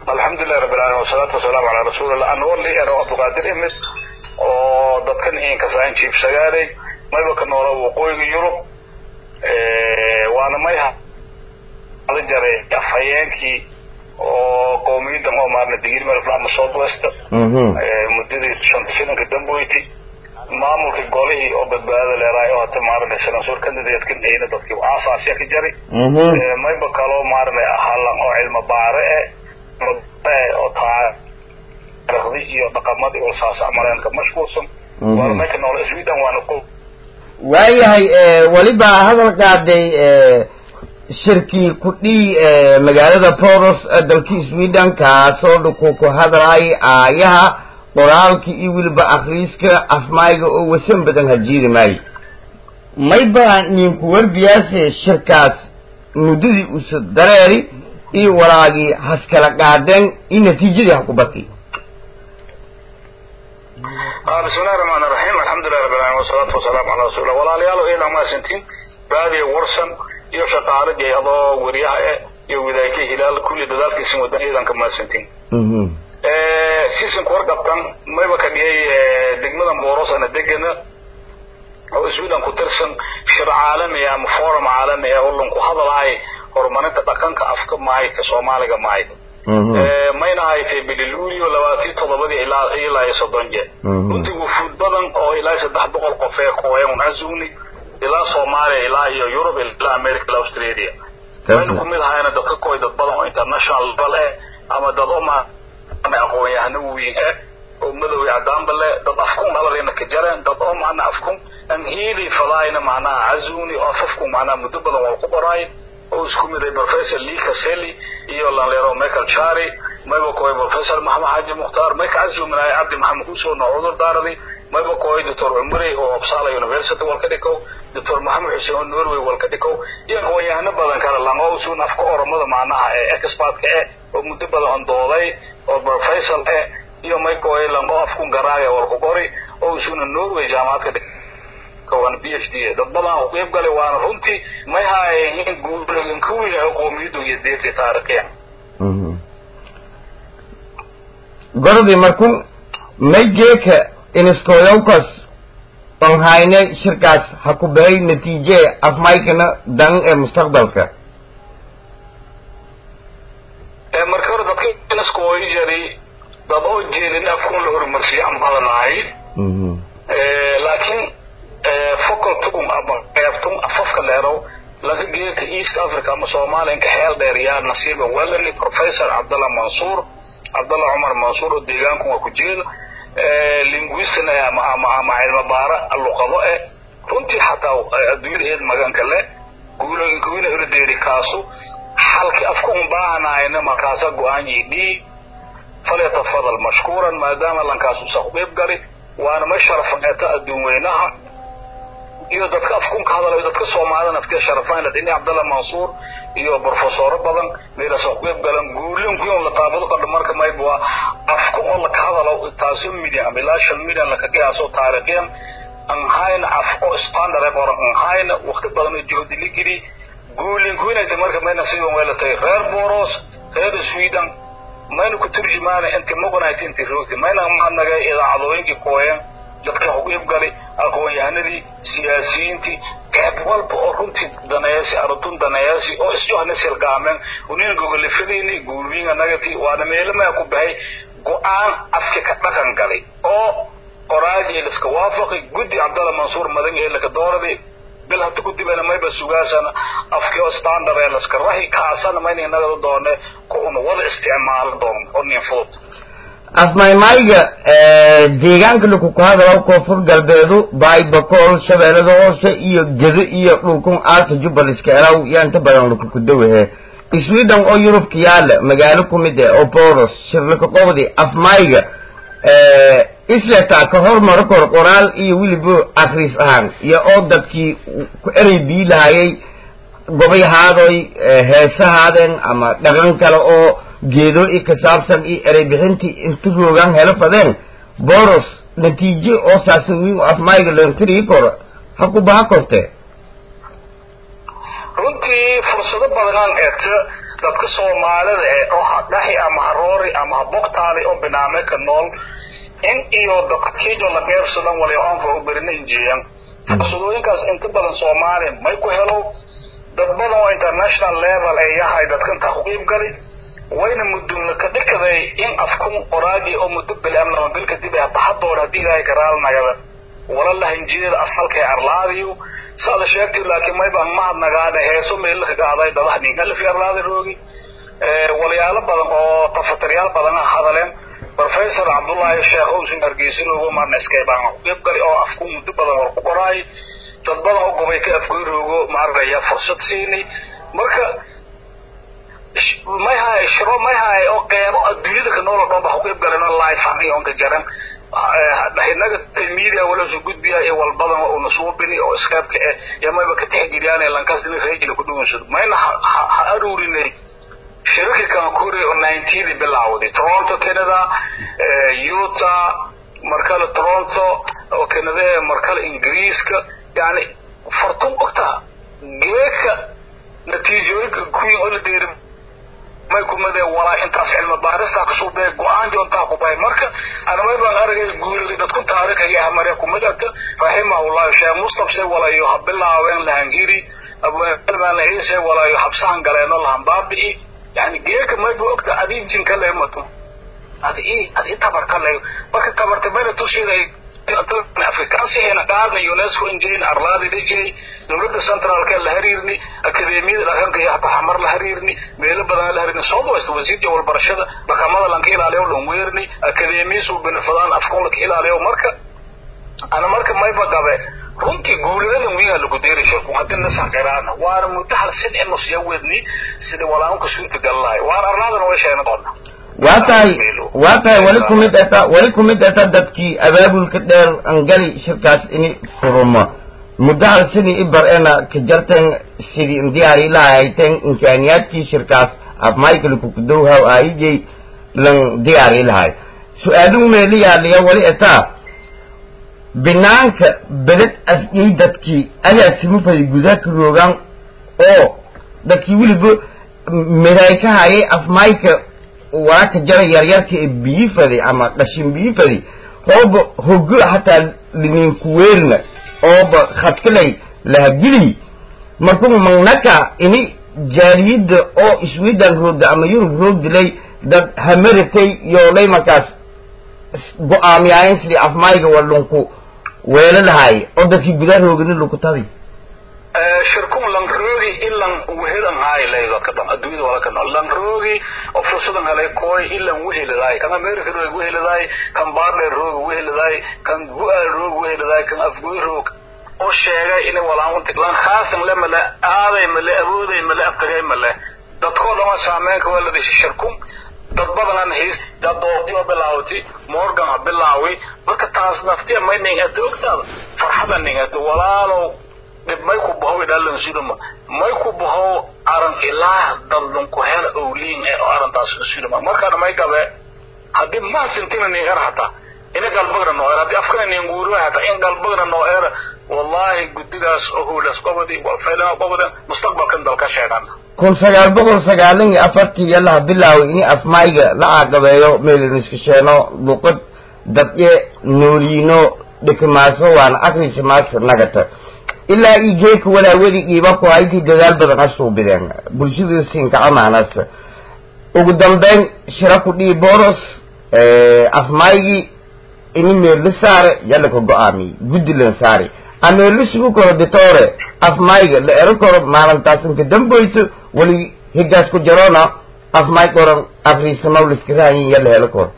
alxamdulilahi rabbi alamin wasalaatu wasalaamu calaa rasuulillah anoo li ero abduqaadir imid oo dadkan inkasaan jiibsagaaday mayba ka noola waqooyiga yurub waana may hada jaray afhayeenkii oo qowmiyadan oo maarna digirmelf ama south west muddadii shanta sananka damboyti maamulka golihii oo badbaadada leeraay oo hata maarana sanasuur candidatekan ayna dadkii aasaasya ka jari mayba kaloo maarana halan oo cilmo baare eh oo taariikhdi iyo dhaqamadii oo saas mareenka mashquulsan waana mayka noola sweden waana ko waayahay weliba hadal qaaday shirkii kudhii magaalada poros dalkii sweden kaasoo dhuku ku hadlay aayaha qoraalka iyo weliba akriiska afmayga oo wasan badan hajiiri maayo mayba ninku warbiyaase shirkaas muddadii usa dareeri iyo walaagii haskala qaadeen iyo natiijadii ha ku bati bismillahi raxmaan raxiim alxamdulilah rabbi alamin wasalaatu wasalaamu calaa rasuulillah walaalayaal oo iidan maasantiin raadiyo warsan iyo shaqaale jayadoo weriyaha eh iyo wadaayka hilaal kulli dadaalkiisin wadan iidanka maasantiin seasonka warqabkan mayba ka dhigay degmadan boorosana degana oo sweden ku tirsan shir caalami ama forum caalami ah oo lanku hadalaay horumarinta dhaqanka afka maayka soomaaliga maayka mayna haytay bililuulio labaatii toddobadii ilaa ilaa iyo soddon jeer runtii wufuud badan oo ilaa saddex boqol qof ee kooyan azuni ilaa soomaaliya ilaa iyo yurub ilaa america ilaa australia mayna kumid ahayna dadka koy dad badan oo international level eh ama dad oma aqoon-yahano weyn eh oo madoway cadaanba le dad afkun dhaladayna ka jareen dad oo macnaa afkun an hiili fadaayna macnaha azuni oo afafkun macnaha muddo badan waa ku qoraay oo isku miday professor lee caseli iyo lanlero michael chari mayba koy professor maxamed xaaji mukhtaar mayka cazuminaay cabdi maxamed kuusoo noo cudur daaradi mayba koy doctor cumri oo uppsala university walka dhikow doctor maxamed xuseen oo norway walka dhikow iyo aqoon-yahano badan kale lango usuun afka oromada macnaha ee expertka eh oo muddo badan on dooday oo professor eh iyo may koy lango afkun garaaga walku qori oo usuuna norway jaamacad ka waana b h d dad badan oo qeyb galay waana runtii may haayeen guurin ka weyn qowmiyadu iyo deertii taariikhiya gorodii markun may geeka iniskoyowkas on hayne shirkaas ha ku beray natiije afmaykana dan ee mustaqbalka marka hore dadka iniskooy jari dad oo jeelin afkun la horumarsiyo aan badanahay laakiin focal tugum ama qeybtum afafka dheerow laga geeka east africa ama soomaaliya inka xeel dheer yaa nasiiba welani professor cabdallah mansuur cabdallah cumar mansuur oo deegaanku waa ku jeeda linguistin ama ama ama cilmo baara luqado eh runtii xataa adduunyada eed maganka le guulooyinka wina irdeeri kaasu xalki afka un baahanayna markaasa go-aan yidhii falyatafadal mashkuuran maadaama lankaasu saq qeyb gali waana ma sharafneeto adduun weynaha iyo dadka afkun ka hadalayo dadka soomaalida afkee sharafayn dhini cabdalla mansuur iyo profesoro badan meelasa qeyb galan guulinkuyon la taabado qadho marka mayb waa afku oo laka hadalo taaso million ama ilaa shan million laka qiyaaso taariikhyan anhayna af oo standard ee qoran anhayna waqti badan oo juhdi la geli guulinkuyinayta marka mayna sidan weelatay reer boros reer sweden mayna ku turjumaana inti muqnayt inti roogti mayna mahadnagay idaacadooyinkii kooyan dadka uqeyb galay aqoon-yahanadii siyaasiyiintii qeyb walba oo runtii daneeyasi arutun daneeyasi oo isjohna silgaameen unin gogolifadeyni guubiinga nagati waana meelamaa ku bahay go-aan afka ka dhaqan galay oo qoraagii liska waafaqay guddi cabdalla mansuur madan ee laka dooraday bil hata ku dibana mayba sugaasana afkii oo standard ee laska rahi kaasana mayna inagada doone ku una wada isticmaalo doon oo nin fudud afmaymayga deegaanka laku ku hadalo koonfur galbeedu baaybakool shabeellada hoose iyo gedo iyo dhulkun aalta jubbal iska elaw yaa inta badan laku ku dawahe sweden oo yurubka yaala magaalo ku mid eh oo boros shirlaka qobdi afmayga isletaa ka hormaro kor qoraal iyo weliba akris ahaan iyo oo dadkii ku erey bii lahayay gobayhaadoy heesahaadeen ama dhaqan kale oo geedo i ka saabsan iyo erey bixintii inta roogaan helo fadeen boros natiijo oo saasan wiin afmayga lantirii koro ha ku baha korte runtii fursado badanaan eegto dadka soomaalida ee oo hadhahi ama haroori ama habogtaadi oo binaame ka nool in iyo dadkiijo la qeybsadan wali oonfa u berina injeeyan fursadooyinkaas inta badan soomaaliya may ku helo dad badan oo international level ay yahay dadka intaa ku qiib gali wayna mudunla ka dhikaday in afkun qoraagi oo muddo bilam lama bil kadib ay baxadoor haddii ilaahay karaal nagada wala lahanjiyeeda asalkay arlaadiyo saada sheegtay laakiin mayba mahad nagaada heeso meelka gaaday dadaha ningalfi arlaada roogi walyaalo badan oo tafataryaal badan ah hadaleen professor cabdullaahi sheekh owsin hargeysa roogo marna iskaybaan ku qiib gali oo afku muddo badan war ku qoraay dad badan oo gobay ka afgoy roogo maaragaya fursad siinay marka may haye shiro may haye oo qeybo adduunyada ka nool oo dhan ba ku qiib galeen oo life ani oonka jaran inaga media wala soo gudbiya iyo walbadan oo una soo bini oo iskaabka eh iyo mayba ka tixgeliyaan ee lankasdina reejina ku dhuwansado mayna ha aruurinay shirarkii kankuri oo nineteendi bilawday toronto canada utah markale toronto oo canada markale ingiriiska yani fartun ogta geeka natiijooyinka kuwii oo la deeri may kumade walaa intaas cilmi baarista kasoo bee go-aan joontaa ku bahay marka anamay baan aragay guuriga dadku taariikhiga ah marya kumadata raximahullahu sheekh mustafse walayo ha bilaabeen lahangiri abaan ciise walayo habsahan galeeno lahan baabi'i yani geeka mayba ogta adii jinka leemato adi adi tabarka le marka tabarta mayna tusheeday afrikaansiheena qaadna unesco injin arlaadi dhijay dowladda centraalka la hariirni akademiyada dhaqanka iyo hataa xamar la hariirni meelo badan la hariirni south west wasiirka walbarashada dhaqamada lanka ilaaliyo dhan weerni akademiyisu benefadaan afkun laka ilaaliyo marka ana marka mayba gabe runtii guuladan wiina lagu deeri shirku haddii nasan qiraana waana muddo hal sin inu siya wedni sida walaanka suurta gal lahay waana arlaadana way sheegna doona waa tahay waa tahay wali kumid eta wali kumid eta dadkii abaabulka dheer angali shirkaas ini furuma muddo hal sini ibar ena ka jarten sidii indiyaari lahayten imkaaniyaadkii shirkaas af michael kukudowhaw aayijay lan diyaari lahay su-aaluhu meeliyaaliya wali etaa binaanka bedad afyay dadkii agaasimufay gudaa ka roogaan oo dadkii weliba miray ka hayay afmayka waraka jara yaryarka ee biyifadi ama dhashin biyifadi hooba hogo hataa lininkuweerna ooba khadkalay lahagili markuu magnaka ini jaaliyadda oo sweden roogda ama yurub roogdilay dad hamaratay yoolay markaas go-aamiyaayen sidii afmayga wadhunku weelo lahaay oo dadkii gudaa roogani laku tabi shirkun lanroogi ilan wehelan haay leydadka dhan adduunyada wala ka nool lanroogi oo fursadan helay kooy ilan wehelidaay kan america roog wehelidaay kan baardheer roog wehelidaay kan bu-aal roog wehelidaay kan afgoy roog oo sheegay inay walaanuntig lan khaasan le male aaday male awooday male abtagay male dadkoo dhan waa saameynka waa la dhashay shirkun dad badanan hays dadoodii oo bilaawati morgan ha bilaawi marka taas naftiya may ningata ogtaada farxada ningata walaalow dhib may ku bahow idhalan sudama may ku bahow aran ilaah dadlan ku hela owliin ee oo arantaas sudama markaana may gabe haddii maasintina nin er hataa ina galbagna noo er haddii afkana nin guuriwa hataa in galbagna noo er wallahi guddigaas oo huulas qobadi walfaylana qobadan mustaqbalkan dalka sheegana kun sagaal boqol sagaalan iyo afartii yalaha bilaaway ini afmayga la caaqabeeyo meeliniskasheeno luqad dadye nooliino dhikimaaso waana akrisamaas nagata ilaa ii geeka walaawadi iiba ku haydii dadaal badan asuubideen bulshada sinkaca maanasta ugu dambeyn shira ku dhii boros afmaygii ini meerla saare yalla ka go-aamiyey guddi lan saari ameerla sugu koro ditore afmayga la ero koro maalintaasinka damboyto wali higaas ku jarona afmay qoran afriisamaw liskiraayin yalla helo koro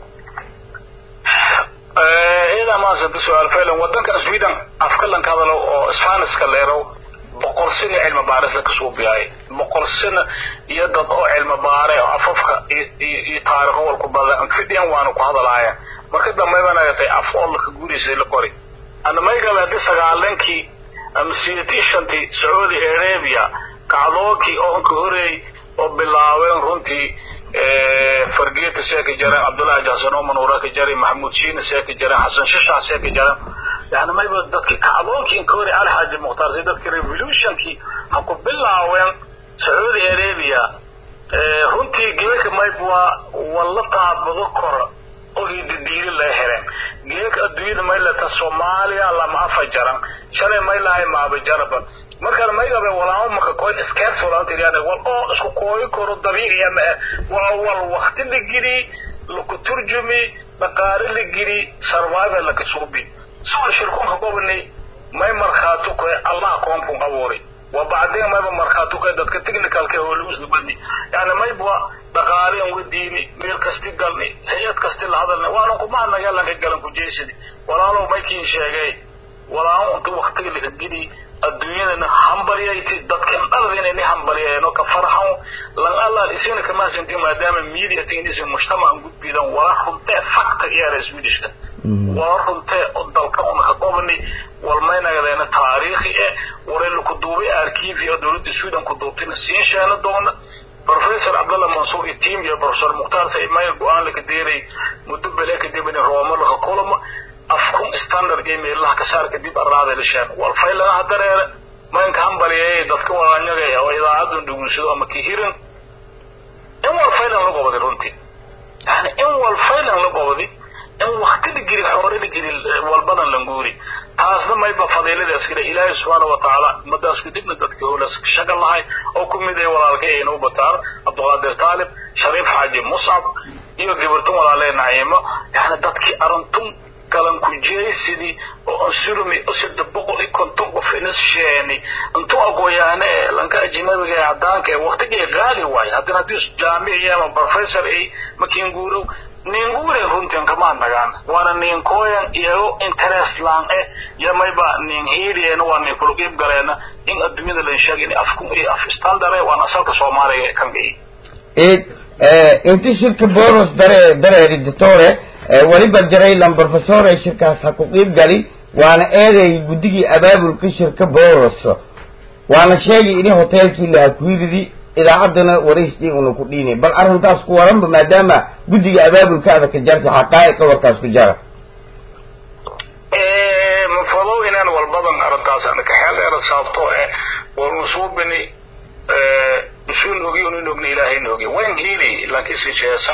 iyada maasanta su-aal faylan wadankan sweden afka lanka hadalo oo spaniska leerow boqol sano cilmi baaris la kasoo biyaay boqol sano iyo dad oo cilmi baare oo afafka iyo taariikho walku badan fidian waana ku hadalaayeen marka dambe baa nagatay af oo laka guuraysay la qori ana maygabe haddii sagaalankii ama siyatii shantii sacuudi arabia kacdoonkii oo ka horeey oo bilaabeen runtii fargeeta see ka jareen cabdullahi jaxsan oo manuura ka jaray maxamuud shiina see ka jareen xasan shishaa see ka jareen yani mayba dadkii kacdoonkii inka hore alxaaji mukhtaar si dadkii revolutionkii ha ku bilaaween sacuudi arabia runtii geeka mayb waa walla taabado kora oo hidadiili laga heleen geeka adduunyada maylata soomaaliya lama afa jaran shalay maylahay maaba jaraban markaan maygabe walaamo maka koyn iskeers walaantiriyaane wal oo isku kooyi karo dabiiciya ma ah waa wal wakti la geli laku turjumi dhaqaale la geli survival laka suubi sawal shirkunka gobonay may markhaatu koy allah koonkun abuuray وبعدين ما يبقى مرخاتو كده دك تكنيكال كه هو لوس بدي يعني ما يبقى دقاري وديني ميل كستي قالني هي كستي هذا وانا كما انا يلا قالن كجيسدي ولا لو ما كين شيغاي ولا انت وقت اللي كدي الدنيا ان همبريايتي دكن دلدين ان همبرياينو كفرحو لان الله اسينا كما سنتي ما دام ميديا تينديس المجتمع قد بيدان ولا حنت فقط يا رسميدش ولا حنت دلك انا كقوبني walmaynagadayna taariikhi eh warayla ku duubay arkiifi oo dowladda suudan ku duubtayna siin sheena doona professor cabdallah mansuur iyo tiim iyo professor mukhtaar saymayl go-aan laka deeray muddo bele kadib in rooma laka kulama afkun standard ee meelaha ka saar kadib arraada la sheen wal faylanaha dareere maynka hambaliyay dadka walaanyagaya oo idaacadan dhugunsado ama kihirin in wal faylan la gobaday runtii yani in wal faylan la gobaday in wakti la geli xoore la geli walbadan languuri taasna mayba fadiiladaas kale ilaahay subxaana wa tacaala ummadaas kadibna dadka howlaas shaga lahay oo ku mid ay walaalkay aynu u bataan cabdiqaadir taalib shariif xaaji muscab iyo gabartan walaalee naciimo yani dadkii arintun galan ku jeeysidii oo ansurumi saddex boqol iyo konton qof inas sheeni intuu aqooyaane ee lanka ajnabiga ee cadaanka ee waktigii qaali waaye haddana haddii jaamici ama professor ay makiinguurow ninguure runtan kama nagaan waana ninkooyan iyago interest laan eh yamayba nin hiiriyeena waa nin kula qiib galeena in adduunyada lan sheegay in afku iyo af standard eh waana asalka soomaaliga kan gay id inti shirka boros dare dareeri ditore weliba jaraylan professor ee shirkaas ha ku qiib gali waana eeday guddigii abaabulka shirka boros waana sheegay ini hoteelkii lahakuilidi idaacaddana waraystii una ku dhiinay bal arrintaas ku waranba maadaama guddiga abaabulkaada ka jarta xaqaa'iqa warkaas ku jara mafadow inaan walbadan arrintaas ana kaxeel dheera sababtoo eh warnu suubini usuun ogi unin ogna ilaahayna ogi waan hiili lankisi jeesan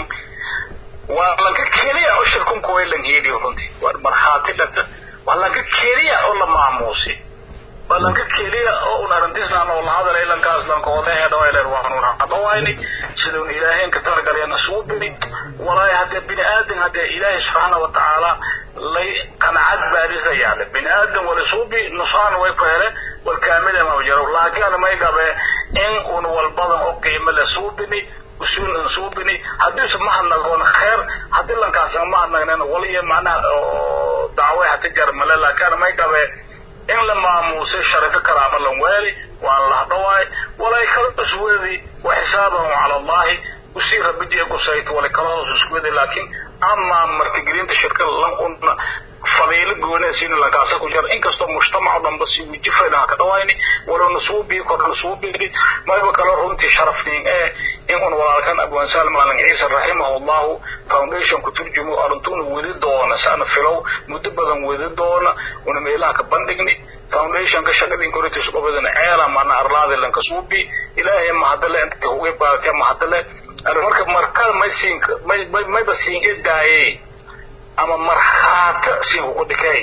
waa lanka keliya oo shirkunku way lan hiili runtii waa markhaati dhata waa lanka keliya oo la maamuusi waa lanka keliya oo un arrintiisaan oo la hadalay lankaas lankoodehe dhawayle waanun hadawayni sida un ilaaheen ka talagalena suubini walaahi haddee bini aadan haddee ilaahay subxaana wa tacaala lay qanacad baadisa yaale bini aadan wala suubi nusaan way ku hele wal kaamida ma jiro laakiin may gabe in un walbadan oo qiimo le suubini usuul an suubini haddiisu mahadnagoon kheer haddii lankaas aan mahadnagnen waliyo macnaha dacwe haka jar male laakiin may gabe in la maamuusay sharafo karaama lan weeli waan lahdhawaay walay kala usweedi wa xisaabahum cala allahi usii rabidiya gusayt walay kala hoos usweedi laakiin amaa martigelinta shirkada lan una fadiilo goonee siina lankaasa ku jira inkastoo mujtamac dhanba si wujifayna ka dhawayni wala nasuubii kor nasuubini mayba kala runtii sharafniin ee in un walaalkan abwaan salm alan ciisa raximahullahu foundation ku turjumo arintuna wadi doona saana filow muddo badan wadi doona una meelaha ka bandhigni foundationka shaqadin koritis qobadana ceela mana arlaadi lanka suubi ilaahay mahadale inta uga baartay mahadale marka markada may siin mayba siin edaayey ama markhaata siin ugu dhigay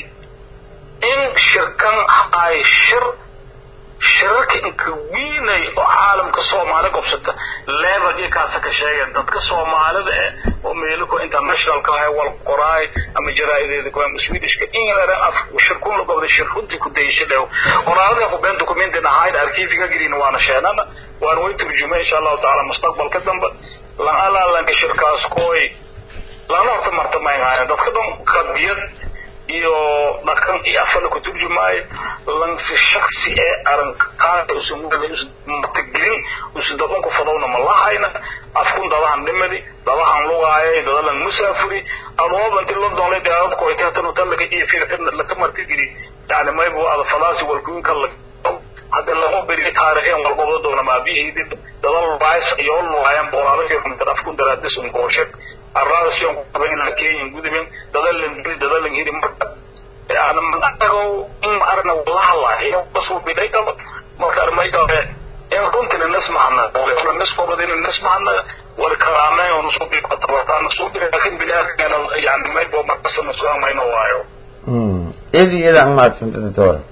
in shirkan ay shir shirarka inka wiinay oo caalamka soomaali qobsata level iyo kaasa ka sheegeen dadka soomaalida eh oo meeliko internationalka ah wal qoraay ama jaraa'ideeda ku ama swedishka in la af shirkun la qobday shir runtii ku dayasho dhew qoraalada ku been documentin ahayd arkiifiga gelin waana sheenana waan way turjumay insha allahu tacaala mustaqbalka dambe lan alaalanka shirkaas kooy lana horta martamaynaayo dadka dhan qadiyad iyo dhaqan iyo afala ku turjumaayo lansi shaksi ee arankaada usan martigelin usan dabanku fadowna ma lahayna afkun dadahan dhimadi dadahan lugaayay dadalan musaafuri adooba inti london la diyaaradku ay tahatan hotelaka iyo fiirtan laka martigeli yani maybu ada falaasi walkuinka la hadda lama beri taarikheen walqobda doona maabihii dadal bays iyo lugaayaan boolaadakii runtan afkun daraadis un gooshe arraasiyon ku qaban ilaa kenyan gudubin dadalan biri dadalan hiri marka yani manago in arna walahala iyo kasuu bidhay qaba marka armay gabe in runtina nismahana wala niskobadina nismahana wala kalaamay oo nusubi batabatan nusubi laakin binaadkana yani maybo markasta nusuga mayno waayo iyada iyada ang mahadsanto doctor